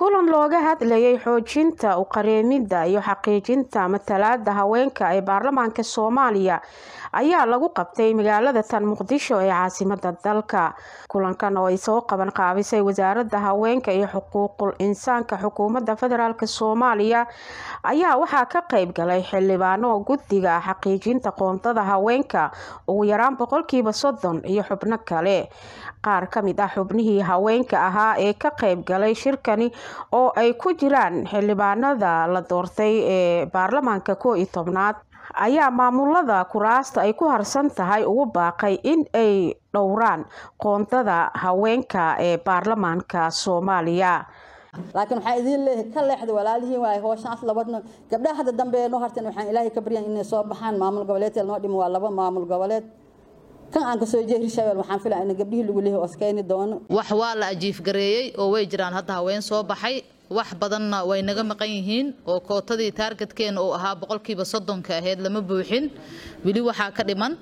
kulan looga hadlayay xoojinta uqareemida iyo xaqiijinta matalaada haweenka ee baarlamaanka soomaaliya ayaa lagu qabtay magaalada tan muqdisho ee caasimada dalka kulankan oo ay soo qaban qaabisay wasaaradda haweenka iyo xuquuqul insaanka xukuumadda federaalk soomaaliya ayaa waxaa ka qeyb galay xildhibaano guddiga xaqiijinta qoondada haweenka ugu yaraan boqolkiiba soddon iyo xubno kale qaar ka mid ah xubnihii haweenka ahaa ee ka qeyb galay shirkani oo ay ku jiraan xildhibaanada la doortay ee baarlamaanka koo iyo tobnaad ayaa maamulada kuraasta ay ku harsan tahay ugu baaqay in ay dhowraan qoondada haweenka ee baarlamaanka soomaaliya laakiin waxaa idiin leeyahay ka leexda walaalihiin waay hooshaas labadna gabdhaha hadda dambe noo harteen waxaan ilaahay ka baryan inay soo baxaan maamul goboleedka noo dhimo waa laba maamul goboleed kan aan kasoo jeedi hirshabeel waxaan filaa in gabdhihii lagu leeyahay oskeyni doono wax waa la ajiifgareeyey oo way jiraan hadda haween soo baxay wax badanna way naga maqan yihiin oo kootadii taargetkeena uu ahaa boqolkiiba soddonka ahayd lama buuxin weli waxaa ka dhiman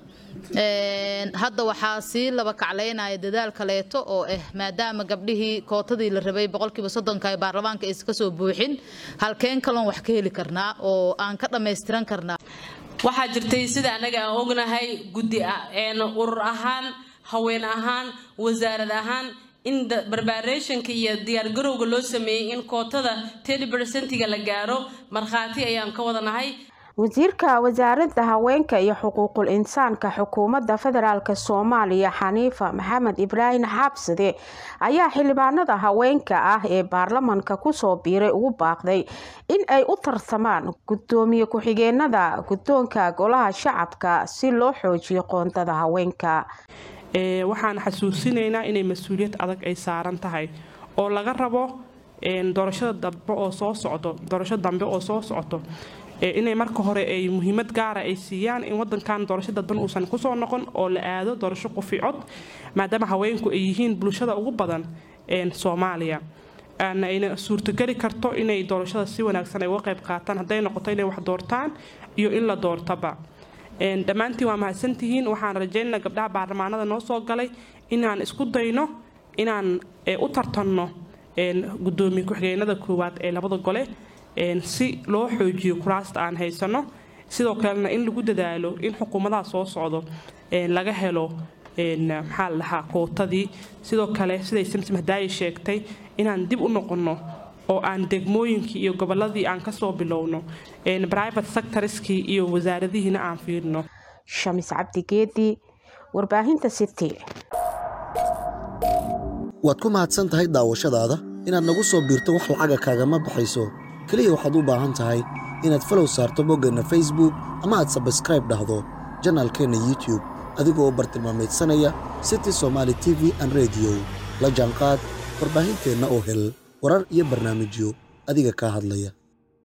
hadda waxaa sii laba kaclaynaya dadaal kaleeto oo ah maadaama gabdhihii kootadii la rabay boqolkiiba soddonka ee baarlamaanka aysan kasoo buuxin halkeen kaloon wax ka heli karnaa oo aan ka dhammaystiran karnaa waxaa jirtay sida anaga aan ognahay guddi urur ahaan haween ahaan wasaarad ahaan in barbarationka iyo diyaargarowga loo sameeyey in kootada telibersentiga la gaaro markhaati ayaan ka wadanahay wasiirka wasaaradda haweenka iyo xuquuqul insaanka xukuumadda federaalk soomaaliya xaniifa maxamed ibraahim xaabsade ayaa xildhibaanada haweenka ah ee baarlamanka kusoo biiray ugu baaqday in ay u tartamaan gudoomiye ku-xigeenada guddoonka golaha shacabka si loo xoojiyo qoondada haweenka waxaan xasuusinaynaa inay mas-uuliyad adag ay saaran tahay oo laga rabo doorashada dambe oo soo socdo doorasho dambe oo soo socoto inay marka hore ay muhiimad gaara ay siiyaan in wadankan doorasho dadban uusan kusoo noqon oo la aado doorasho quficod maadaama haweenku ay yihiin bulshada ugu badan soomaaliya ayna suurtogeli karto inay doorashada si wanaagsan ay uga qayb qaataan hadday noqoto inay wax doortaan iyo in la doortaba dhammaantiin waa mahadsantihiin waxaan rajaynana gabdhaha baarlamaanada noo soo galay inaan isku dayno inaan u tartanno gudoomiye ku-xigeenada koowaad ee labada gole si loo xoojiyo kuraasta aan haysano sidoo kalena in lagu dadaalo in xukuumadaha soo socdo laga helo maxaa la dhahaa kootadii sidoo kale siday samsom hadaayi sheegtay inaan dib u noqonno oo aan degmooyinkii iyo goboladii aan kasoo bilowno private sectorskii iyo wasaaradihiina aan fiirno shamis cabdigeedi warbaahinta city waad ku mahadsan tahay daawashadaada inaad nagu soo biirto wax lacaga kaagama baxayso keliya waxaad u baahan tahay inaad falow saarto boggeenna facebook ama aad sabskraib dhahdo janaalkeenna youtube adigoo bartilmaamaydsanaya city somaali t v an rediyo la jaanqaad warbaahinteenna oo hel warar iyo barnaamijyo adiga kaa hadlaya